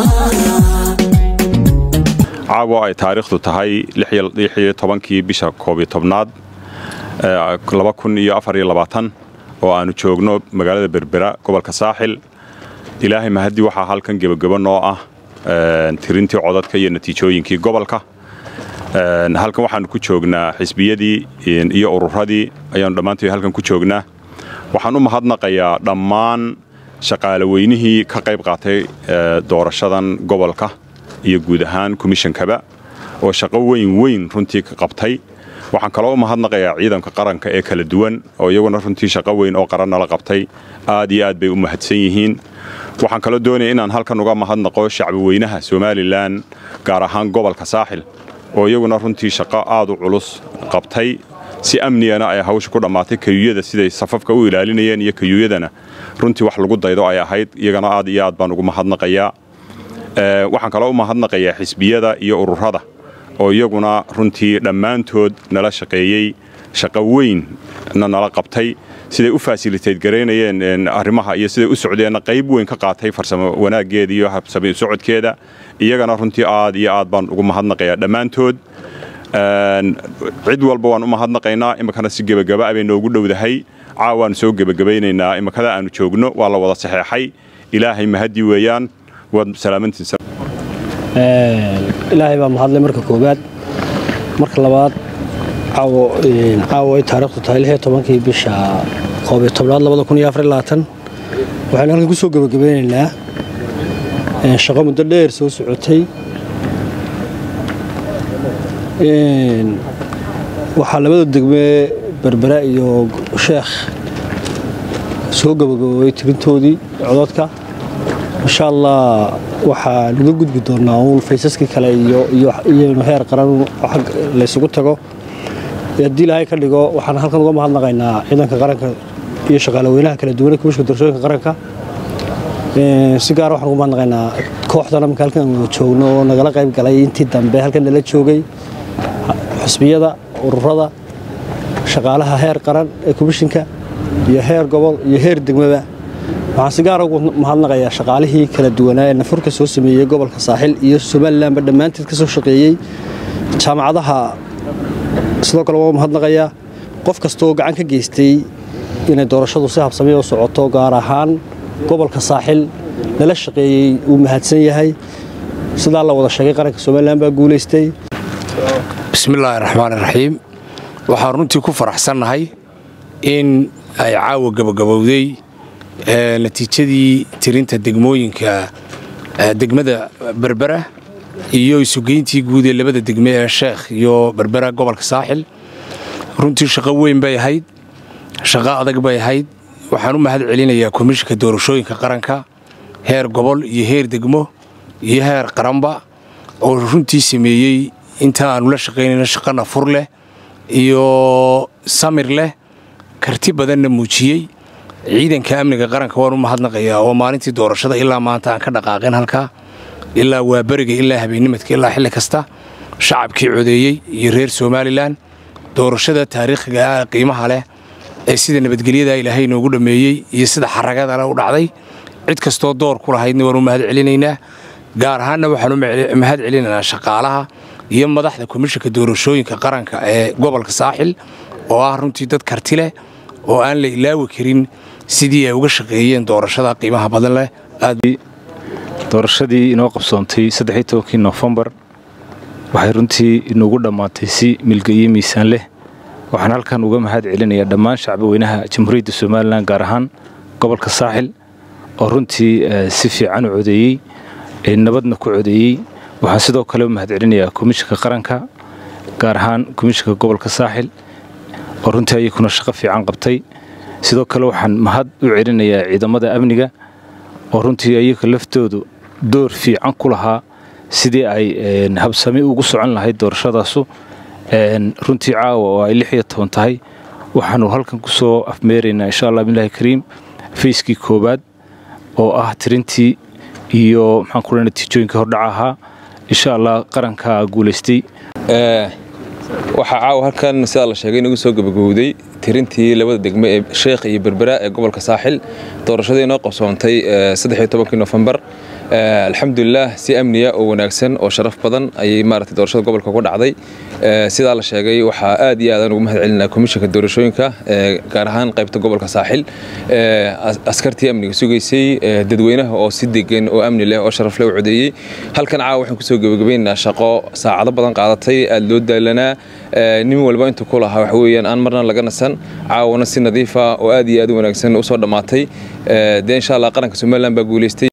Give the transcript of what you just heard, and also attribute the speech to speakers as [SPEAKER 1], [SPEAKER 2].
[SPEAKER 1] caawa ay taariikhdu tahay tobankii bisha koobiyo tobnaad oo aannu joogno magaalada berbera gobolka saaxil ilaahay mahaddi waxaa halkan gebagebo noo ah tirintii codadka iyo natiijooyinkii gobolka halkan waxaannu ku joognaa xisbiyadii iyo ururadii ayaannu dhammaantood halkan ku joognaa waxaan u mahadnaqayaa dhammaan shaqaale weynihii ka qayb qaatay doorashadan gobolka iyo guud ahaan komishankaba oo shaqo weyn weyn runtii ka qabtay waxaan kaloo u mahadnaqayaa ciidanka qaranka ee kala duwan oo iyaguna runtii shaqo weyn oo qaran nala qabtay aad iyo aad bay u mahadsan yihiin waxaan kaloo doonaya inaan halkan uga mahadnaqo shacbi weynaha somalilan gaar ahaan gobolka saaxil oo iyaguna runtii shaqo aad u culus qabtay si amnigana ay hawsha ku dhammaatay kayuuyada siday safafka u ilaalinayeen iyo kayuuyadana runtii wax lagu daydo ay ahayd iyagana aad iyo aad baan ugu mahadnaqayaa waxaan kaloo u mahadnaqayaa xisbiyada iyo ururada oo iyaguna runtii dhammaantood nala shaqeeyey shaqo weynna nala qabtay siday u fasilitayt garaynayeen arrimaha iyo siday u socdeenna qayb weyn ka qaatay farsamo wanaaggeeda iyo habsami socodkeeda iyagana runtii aad iyo aad baan ugu mahadnaqayaa dhammaantood cid walba waan u mahadnaqaynaa iminkana si gebagaba bay noogu dhowdahay caawaanu soo gebagabaynaynaa iminkada aanu joogno waa la wada saxeexay ilaahay mahaddi weeyaan waad salaamantiisa
[SPEAKER 2] ilaahay baa mahadlay marka koowaad marka labaad caawo ay taariikhdu tahay lix iyo tobankii bisha koob iyo tobnaad labada kun iyo afar iyo labaatan waxaynu halkan ku soo gebagabeynaynaa shaqo muddo dheer soo socotay waxaa labada degme berbera iyo sheekh soo gebagaboobay tirintoodii codadka insha allah waxaa naga gudbi doonaa uun faysaskii kale iyoiyonu heer qaran laysugu tago haddii ilaahay ka dhigo waxaan halkan uga mahadnaqaynaa ciidanka qaranka iyo shaqaale weynaha kala duwane komishinka doorashooyinka qaranka si gaara waxaan uga mahadnaqaynaa kooxdana marka halkan wada joogno oo nagala qayb galay intii dambe halkan nala joogay xusbiyada ururada shaqaalaha heer qaran ee komishinka iyo heer gobol iyo heer degmaba waxaan si gaara ugu mahadnaqayaa shaqaalihii kala duwanaa ee nafurka soo sameeyey gobolka saaxil iyo somalilanba dhammaanteed ka soo shaqeeyey jaamacadaha sidoo kale waa mahadnaqayaa qof kastaoo gacan ka geystay inay doorashadu si habsamiya u socoto gaar ahaan gobolka saaxil nala shaqeeyey uu mahadsan yahay sidaa la wada sheegay qaranka somalilan baa guulaystay
[SPEAKER 3] bismillaahi raxmaani raxiim waxaan runtii ku faraxsannahay in ay caawa gabagabowday natiijadii tirinta degmooyinka degmada berbera iyo isugeyntii guud ee labada degme ee sheekh iyo berbera gobolka saaxil runtii shaqo weyn bay ahayd shaqo adag bay ahayd waxaan u mahad celinayaa komishinka doorashooyinka qaranka heer gobol iyo heer degmo iyo heer qaranba oo runtii sameeyey inta aanu la shaqaynayno shaqana fur leh iyo samir leh karti badanna muujiyey ciidanka amniga qaranka waan u mahadnaqayaa oo maalintii doorashada ilaa maanta aan ka dhaqaaqin halkaa ilaa waaberiga ilaa habeennimadka ilaa xilli kasta shacabkii codeeyey iyo reer somalilan doorashada taariikhiga ah qiimaha leh ee sida nabadgelyada ilaahay inoogu dhammeeyey iyo sida xaragadale u dhacday cid kastoo door ku lahaydna waan u mahad celinaynaa gaar ahaanna waxaan u mahad celinaynaa shaqaalaha iyo madaxda komishinka doorashooyinka qaranka ee gobolka saaxil oo ah runtii dad karti leh oo aan la ilaawi karin sidii ay uga shaqeeyeen doorashada qiimaha badan leh
[SPEAKER 4] doorashadii inoo qabsoontay kii nofembar waxay runtii inoogu dhammaatay si milgayo miisaan leh waxaan halkan uga mahad celinayaa dhammaan shacbi weynaha jamhuuriyadda somalilan gaar ahaan gobolka saaxil oo runtii si fiican u codeeyey nabadna ku codeeyey waxaan sidoo kale u mahad celinayaa komishinka qaranka gaar ahaan komishinka gobolka saaxil oo runtii ayakuna shaqo fiican qabtay sidoo kale waxaan mahad u celinayaa ciidamada amniga oo runtii ayaga laftoodu door fiican ku lahaa sidii ay habsami ugu socon lahayd doorashadaasu runtii caawa oo ay lix iyo toban tahay waxaanu halkan ku soo afmeeraynaa insha allah bilahi kariim fayskii koowaad oo ah tirintii iyo maxaan ku natiijooyinka hordhaca ahaa insha allah qarankaa guulaystay
[SPEAKER 5] waxaa caawa halkan sidaa la sheegay inagu soo gabagowday tirintii labada degme ee sheekh iyo berbera ee gobolka saaxil doorashadii inoo qabsoontay kii nofembar alxamdulilah si amniya oo wanaagsan oo sharaf badan ayay maaragtay doorashada gobolka ku dhacday sidaa la sheegay waxaa aad iyo aadaan ugu mahad celinaa komishanka doorashooyinka gaar ahaan qaybta gobolka saaxil askartii amniga sugaysay dadweynaha oo si degan oo amni leh oo sharaf leh u codeeyey halkan caawa waxaan kusoo gebagabaynaynaa shaqo saacado badan qaadatay aad loo daalanaa nin walba intuu ku lahaa waxa weeyaan aan marna laga nasan caawana si nadiifa oo aad iyo aad u wanaagsan usoo dhammaatay dee insha allah qaranka somaliland baa guulaystay